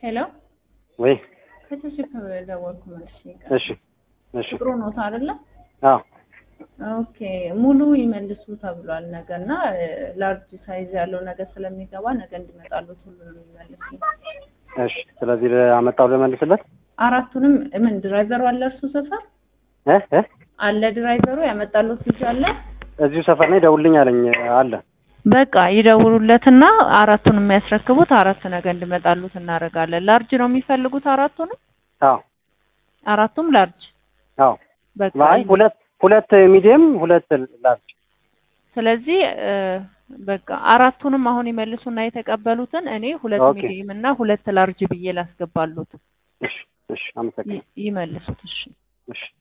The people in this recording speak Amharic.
ሄሎ ወይ ከችሽክ ደወልኩ መልሽ እሺ እሺ ጥሩ ኖት አይደለ? አዎ ኦኬ ሙሉ ይመልሱ ተብሏል ነገ እና ላርጅ ሳይዝ ያለው ነገ ስለሚገባ ነገ እንዲመጣሉት ሁሉንም ይመልሱ። እሺ ስለዚህ አመጣው ልመልስለት አራቱንም ምን ድራይቨሩ አለ እርሱ ሰፈር እ እ አለ ድራይቨሩ ያመጣሉት ልጅ አለ። እዚሁ ሰፈር ላይ ደውልኝ አለኝ አለ በቃ ይደውሉለትና አራቱን የሚያስረክቡት አራት ነገ እንዲመጣሉት እናደርጋለን። ላርጅ ነው የሚፈልጉት አራቱንም አዎ አራቱም ላርጅ አዎ በቃ አይ ሁለት ሁለት ሚዲየም ሁለት ላርጅ ስለዚህ እ በቃ አራቱንም አሁን ይመልሱና የተቀበሉትን እኔ ሁለት ኦኬ። ሚዲየም እና ሁለት ላርጅ ብዬ ላስገባሉት እሺ እሺ አመሰግናለሁ ይ- ይመልሱት። እሺ እሺ